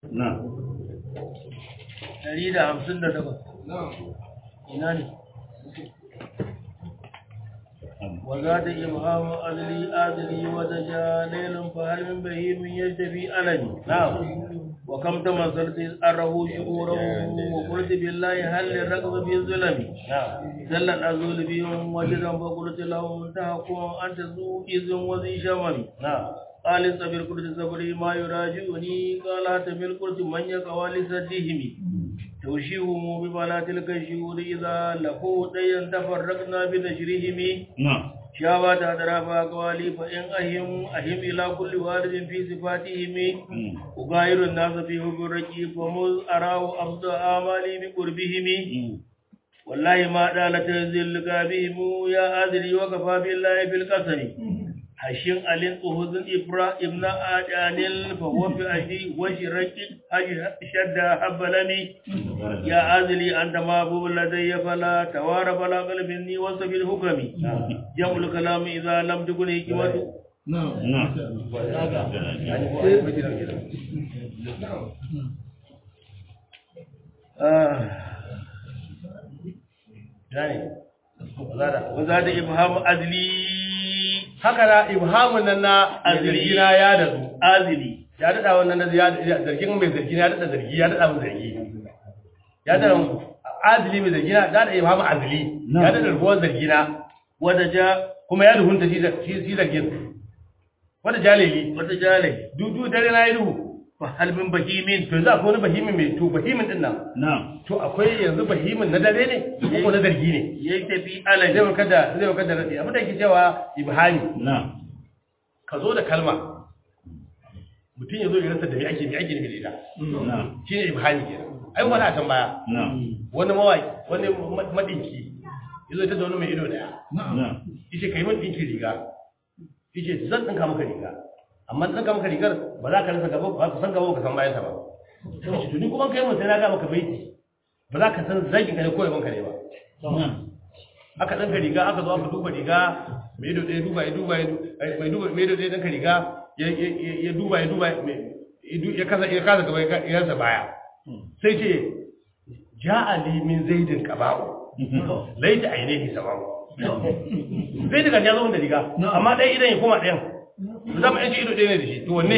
na ɗari da hamsin da takwas ina ne وزاد إبهام أذلي أذلي ودجا ليل فهل من بهيم يجتبي ألني نعم وكم تمثلت أره شعوره وقلت بالله هل للركض في الظلم نعم زل الأزول بهم وجدا فقلت لهم تحكم أنت ذو إذن وذي شمم نعم قال استبر قلت صبري ما يراجعني قال احتمل قلت من يقوى لسدهم توشيهم ببلا تلك الشهور إذا لقوا ديا تفرقنا بنشرهم na شابت أدراف أقوالي فإن أهم أهم إلى كل وارد في صفاتهم أغاير الناس في حب الرقيب ومذ أراه أفضل آمالي بقربهم والله ما دالت ذلك بهم يا أدري وكفى بالله في القسم hashin alin tsohon ibra ibn adanil fa huwa fi ajdi wa shiraki shadda habbalami ya azli anta mahbub ladayya fala tawara fala qalbin ni wa sabil hukami jamul kalam idha lam tukun hikmatu na gane wazada ibham azli haka na ibhamun nan na zargina ya dadu azli ya dada wannan na ya zargin mai zargina ya dada zargi ya dada mun zargi ya dada azli mai zargina ya dada ibhamu azli ya dada rubuwar zargina wadaja kuma ya duhunta shi shi zargin wanda jalili wata jale dudu dare na yi duhu fa hal min bahimin to za ku wani bahimin mai to bahimin din nan na to akwai yanzu bahimin na dare ne ko na zargi ne yayi tafi zai alani warkar da zai warkar da radi abin da yake cewa ibhami na ka zo da kalma mutum ya zo ya rasa da me ake me ake nufi da ita na shine ibhami kenan ai wani a can baya na wani mawaki wani ma- madinki ya zo ta da wani mai ido daya na yace kai min dinki riga yace zan dinka maka riga amma dinka maka rigar ba za ka rasa gaba ba ka san gaba ba ka san bayan ta ba yace to ni kuma kai mun sai na ga maka baiti ba za ka san zagin ka ne ko yaban ka ne ba na aka ɗanka riga aka zo aka duba riga mai ido ɗaya duba ya duba ya du- ai, mai duba mai ido ɗaya ɗanka riga ya ya- ya- ya duba ya duba mai- ya du- ya kasa ya kasa gaba ya ka- ya rasa baya sai ce ja'ali min zaidin qaba'u laita ainihi sababu sai daga ya zo da riga amma ɗaya idan ya koma ɗayan zama yanci ido ɗaya ne da shi to wanne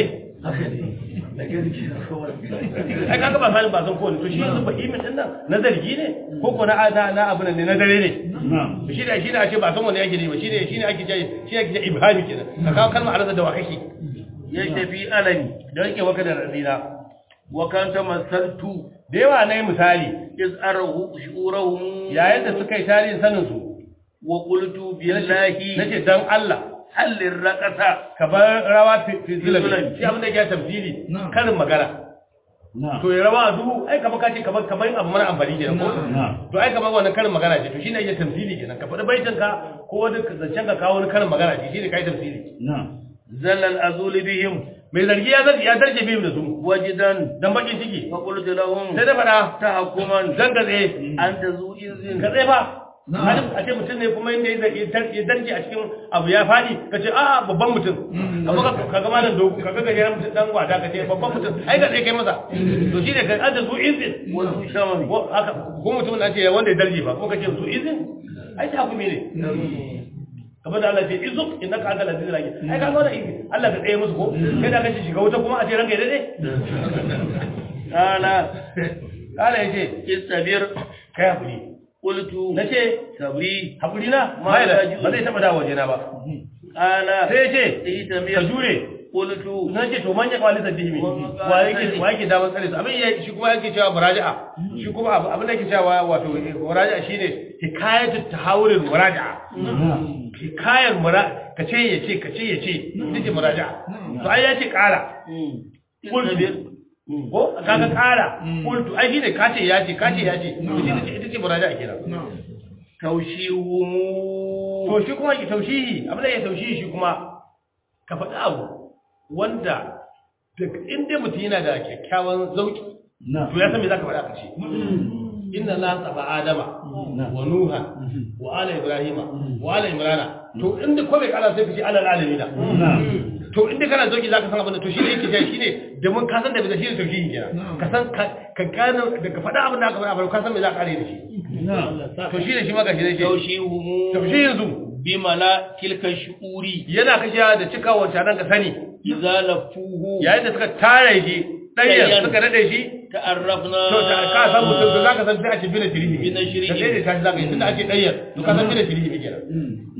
ai kaga ba salin ba san kowane to shi yanzu fahimin din nan na zargi ne ko ko na na na abu ne na dare ne na shi ne shi ne a ce ba san wanne yake ne ba shi ne shi ne ake ce shi ne ake ce ibhami kenan ka kawo kalmar arza da wa kake yayi tafi alani da yake waka da radina wa kan tamassaltu da yawa na yi misali iz arahu shu'urahum yayin da suka yi tarihin sanin su wa qultu billahi nace dan Allah halin raqasa ka bar rawa fi fi Zulami. zulami shi abin da yake tafsiri karin magana na to ya rawa a duhu ai kamar kace kamar kamar abu mara amfani kenan ko na to ai kamar wannan karin magana ce to shine yake tafsiri kenan ka faɗi baitin ka ko wani zancen ka kawo wani karin magana ce shine kai tafsiri na zalal azul bihim mai zargi ya zargi ya darje bihim da su wajidan dan bakin ciki fa qultu lahum sai da faɗa tahkuman zan gatse anta zu izin ka tsaye ba Halin a ce mutum ne kuma inda ya zargi- ya darje a cikin abu ya faɗi ka ce a babban mutum amma ka ka ga malam dogo ka ga gajeren mutum dan wada ka ce babban mutum ai ka tsaye kai masa to shine ka anta zu izin wa zu shamami ko haka ko mutum na ce wanda ya darje ba ko ka ce zu izin ai ta hukumi ne kamar da Allah ce izuk innaka anta lazizul hakim ai ka ga wannan izin Allah ka tsaye musu ko kai da kace shiga wuta kuma a ce ranka ya dade qala Allah ya ce istabir kai hakuri qultu nace sabri hakuri na Ma mai da ya ji- ba zai taba dawo wajena ba qala sai ya ce ka itamir jure qultu na ce to manya kwali da dihimi wa yake wa yake da tsare su abin ya shi kuma yake cewa muraja'a shi kuma abu- abin da yake cewa wato eh, muraja'a shine hikayatu tahawurul muraja'a hikayar mura ka ce ya ce ka ce ya ce ita ce muraja'a to ai ya ce kara istabir ko kaga kara kultu ai shine ka ce ya ce ka ce ya ce to shi ne ita ce muraja'a kenan tawshihum to shi kuma ki taushihi abin da ya taushihi shi kuma ka faɗi abu wanda duk inda mutum yana da kyakkyawan zauki na to ya san me zaka faɗa ka ce inna la taba adama wa nuha wa ala ibrahima wa ala imrana to inda ko bai kala sai ka ce ala alamina na to inda kana zoki zaka san abin da to shi ne yake shi shine da mun ka san da bai shi ne tauhidi kenan ka san ka ka gano da ka faɗa abin da aka faɗa ka san me za ka kare da shi to shi ne shi ma gashi ne shi yaushihumu to shi yanzu bimala tilka shu'uri yana kashewa da cika wancan nan ka sani idza lafuhu yayin da suka tare shi ɗayan Ɗayan. suka nade shi ta'arrafna to ta ka san mutum to zaka san sai a ce bina shirihi Bina shirihi. da sai da tashi zaka yi tunda ake ɗayan to ka san bina shirihi ne kenan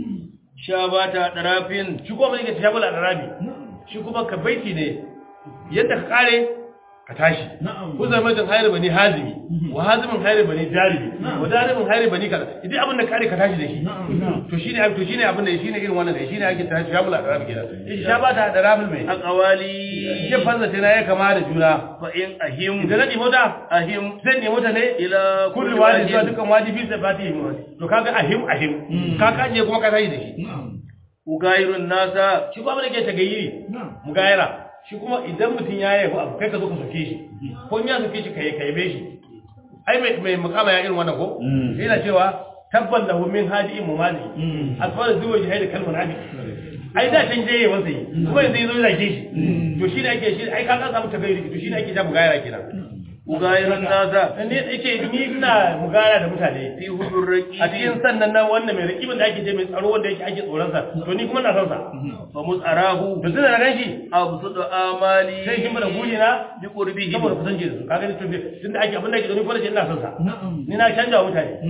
shabata darafin shi kuma yake tashabula da rabi shi kuma ka baiti ne yadda ka kare ka tashi ku zama jin hayar bani hazimi wa hazimin hayar bani jaribi wa jaribin hayar bani kaza idan abin da kare ka tashi da shi to shine to shine abin da shine irin wannan da shine ake tashi shabula da rabi kenan shi shabata da rabi mai aqwali ya fanza tana ya kama da juna fa in ahim idan na nemo ta ahim zan nemo ta ne ila kullu wadi zuwa dukkan wadi fi sifati to kaga ahim ahim ka kaje kuma ka tashi da shi ugairun nasa shi kuma da ke tagayyiri mugayara shi kuma idan mutum ya yi abu kai ka zo ka soke shi ko in ya soke shi kai kai be shi ai mai mai mukama ya irin wannan ko yana cewa tabban lahu min hadi'in mumali asfar zuwa jihad kalmun hadi ai da can je wasa yi kuma yanzu yazo zage shi to shi ne ake shi ai ka ka samu tagayyiri to shi ne ake ta mugayara kenan ugairun nasa ne yake ni ina mugayara da mutane fi hudur raqi a cikin sannan nan wannan mai rakibin da ake je mai tsaro wanda yake ake tsoron sa to ni kuma na san sa fa musarahu to tunda na ganshi absudu amali sai shi mana guri na bi qurbihi saboda kusanci da su kaga ni to tunda ake abin da ake gani ko da ina son sa ni na canja wa mutane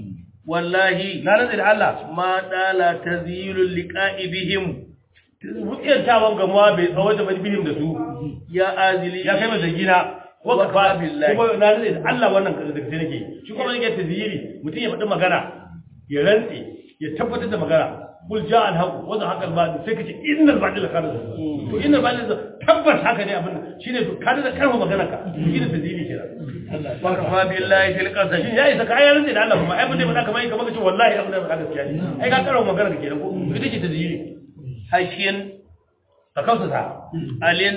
wallahi na rantsa da Allah ma dala tazyilul liqa'i bihim rukiyar tawan gamuwa bai tsawo da bihim da su ya azili ya kai mai zargina waka fa Wa billahi. kuma na rantsa da Allah wannan kaza da kace nake shi kuma nake tazyiri mutum ya faɗi magana ya rantse ya tabbatar da magana kul ja al haqu wa za haqal ba'd sai kace innal ba'd la kana to innal ba'd tabbas haka ne abin shine to kada da karfa magana ka shine tazyiri kenan wa kafa billahi fil qasas shi ya isa kayan rantsi da Allah kuma ai ba zai faɗa kamar yi kamar kace wallahi abin da ba gaskiya ne ai ka karawa magana da kenan ko ita ce tazyiri hashin ka kausa sa alin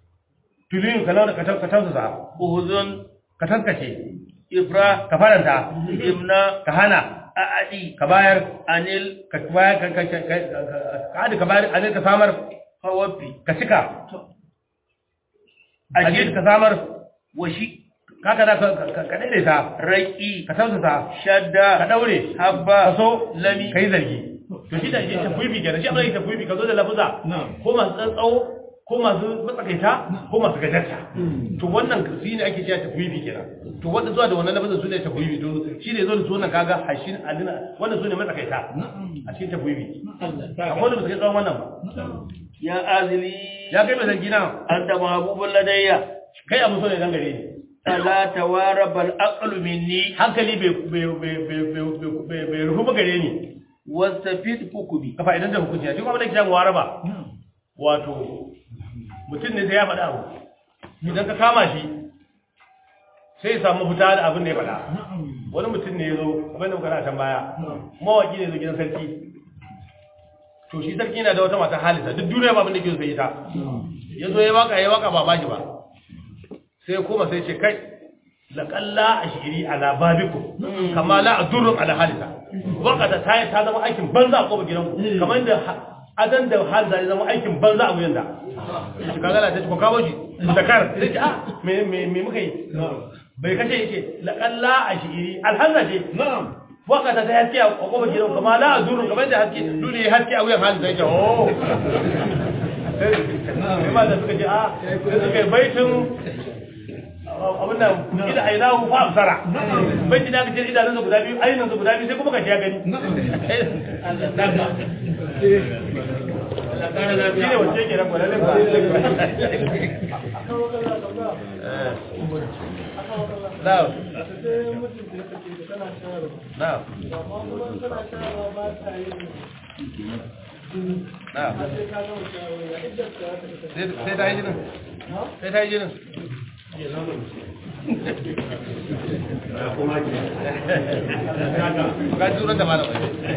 tulin ka launa ka ka tausa sa uhuzun ka tankace ifra ka faranta imna ka hana a'adi ka bayar anil ka bayar ka ka ka ka hada ka bayar anil ka samar hawafi ka cika ajin ajin ka samar washi kaka da ka ka- ka daidaita raqi ka tausa sa ka shadda daure habba ka so lami kai zargi to shi da shi tafwibi kenan shi abin da tafwibi ka zo da lafuza ko masu tsantsawo ko masu matsakaita ko masu gajarta to wannan shi ne ake cewa tafwibi kenan to wanda zuwa da wannan lafuzan su ne tafwibi to shi ne zo da sunan kaga hashin alina wannan su ne matsakaita a cikin tafwibi akwai wanda ba su kai tsawon wannan ba ya azili ya kai mai zargi na anta mahbubul ladayya kai abu so ne dan gare ni ala tawarabal aqlu minni hankali bai bai bai bai bai bai bai rufu ba gare ni wastafid fukubi kafa idan da hukunci ya shi kuma da kiyan waraba wato mutum ne sai ya faɗa abu idan ka kama shi sai ya samu fita da abin da ya faɗa wani mutum ne ya zo kamar da muka na can baya mawaki ne zo gidan sarki to shi sarki yana da wata mata halisa duk duniya ba abin da ke so sai ita ya zo ya waka ya waka ba ba shi ba sai ya koma sai ya ce kai laƙalla a shiri ala babiku kama la a durrun ala halisa wakata ta ta zama aikin banza a ƙofar gidanku kamar da adan da halisa ya zama aikin banza a wuyan da shi kaga la ta ci ko kawo shi da kar sai ce ah me me me muka yi bai kace yake laƙalla a shiri alhanza ce wakata ta haske a ƙofar gidanku kama la a durrun kamar da haske dole ya haske a wuyan halisa ya ce oh sai ma da suka ce ah sai suka yi baitin abin da ida ainahu fa absara bai ji da kace idanun sa guda biyu ainihin sa guda biyu sai kuma ka ya gani shi ne wace ke nan gwalalle ba now now now sai ta yi jinin sai ta yi jinin ga turan da malam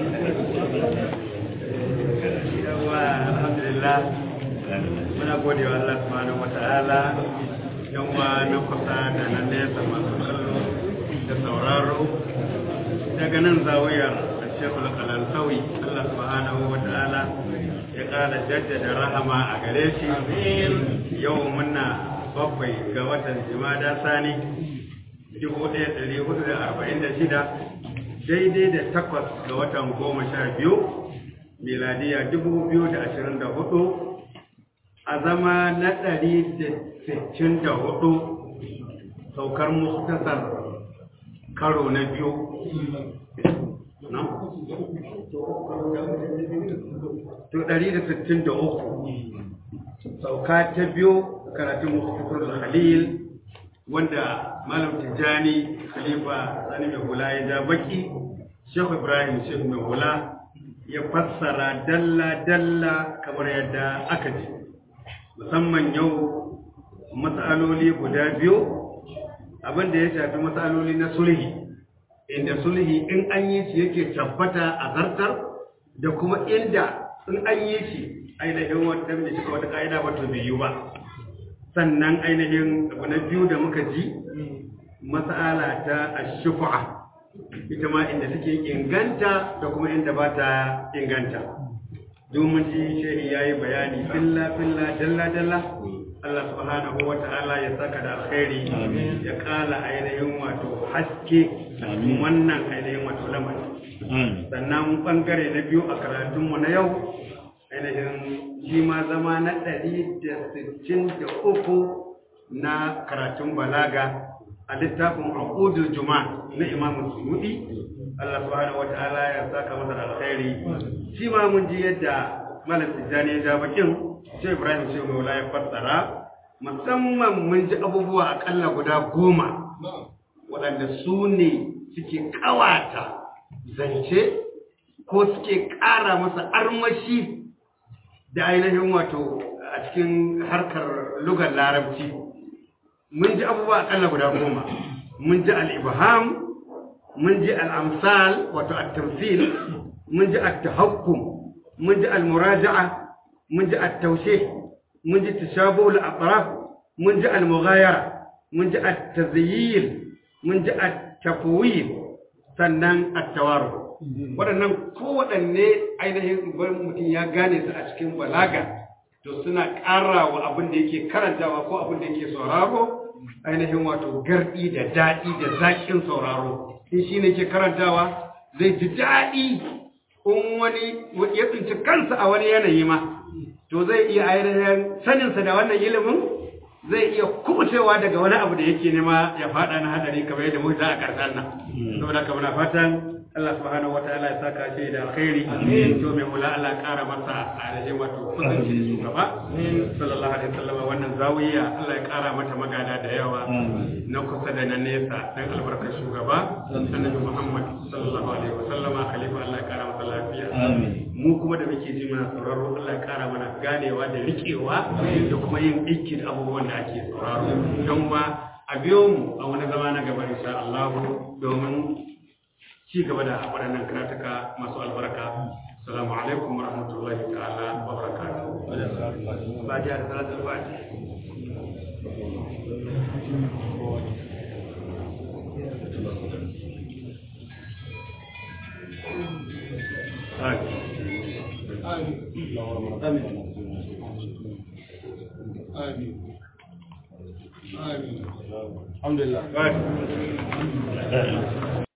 yawa alhamdulillah muna gode wa Allah subhanahu wata'ala yan wa na kusa da na nesa masu kallo da sauraro daga nan zawiyar shekul kalansawi Allah subhanahu wa ta'ala ya ƙara jaddada rahama a gare shi yau muna bakwai ga watan jimada sani 1446 daidai da takwas ga watan goma sha biyu miladiya 2024 a zama na 164 saukar muktasar karo na biyu to 163 sauka ta biyu karatun muktasar khalil wanda malam tijjani khalifa sani mai hula ya ja baki shehu ibrahim shehu mai hula ya fassara dalla-dalla kamar yadda aka ji musamman yau matsaloli guda biyu abinda ya shafi matsaloli na sulhi inda sulhi in an yi shi yake tabbata a zartar da kuma inda in an yi shi ainihin wata da shi wata ka'ida ba to bai yi ba sannan ainihin abu na biyu da muka ji matsala ta ashufa ita ma inda take inganta da kuma inda ba ta inganta domin ji shehi ya yi bayani filla filla dalla dalla Allah subhanahu wa ta'ala ya saka da alkhairi ya kala ainihin wato haske wannan ainihin wato lamari sannan bangare na biyu a karatunmu na yau ainihin shi ma zama na ɗari da sittin da uku na karatun balaga a littafin al'udul juma na imamu suyudi Allah subhanahu wa ta'ala ya saka masa alkhairi shi ma mun ji yadda malam tijjani ya ja bakin sai ibrahim sai maula ya fassara musamman mun ji abubuwa akalla guda goma waɗanda su ne suke ƙawata zance ko suke ƙara masa armashi da ainihin wato a cikin harkar lugar larabci mun ji abubuwa akalla guda goma mun ji al'ibham mun ji al'amsal wato at-tamthil mun ji at-tahakkum mun ji al-muraja'a mun ji at-tawshih mun ji tashabuh al-atraf mun ji al-mughayara mun ji at-tazyil mun ji at-tafwid sannan at-tawarruf waɗannan kowaɗanne ainihin mutum ya gane su a cikin balaga to suna ƙara wa abin da yake karantawa ko abin da yake sauraro ainihin wato gardi da daɗi da zaƙin sauraro in shi ne ke karantawa zai ji daɗi in wani ya tsinci kansa a wani yanayi ma to zai iya ainihin saninsa da wannan ilimin zai iya kubucewa daga wani abu da yake nema ya faɗa na hadari kamar yadda muka a ƙarshen nan saboda haka muna fatan Allah subhanahu wa ta'ala ya saka shi da alkhairi to mai mula Allah ƙara masa ainihin wato kusanci da shugaba sallallahu alaihi wasallam wannan zawiya Allah ya ƙara mata magana da yawa na kusa da na nesa dan albarkar shugaba annabi Muhammad sallallahu alaihi wasallama khalifa Allah ya ƙara masa lafiya mu kuma da muke ji muna sauraro Allah ya ƙara mana ganewa da riƙewa da kuma yin aiki da abubuwan da ake sauraro don ma a biyo mu a wani zama na gaba insha Allah domin ci gaba da waɗannan karatuka masu albarka assalamu alaikum wa rahmatullahi ta'ala wa barakatuh fatiha da salatul fatiha Alhamdulillah. Fatiha.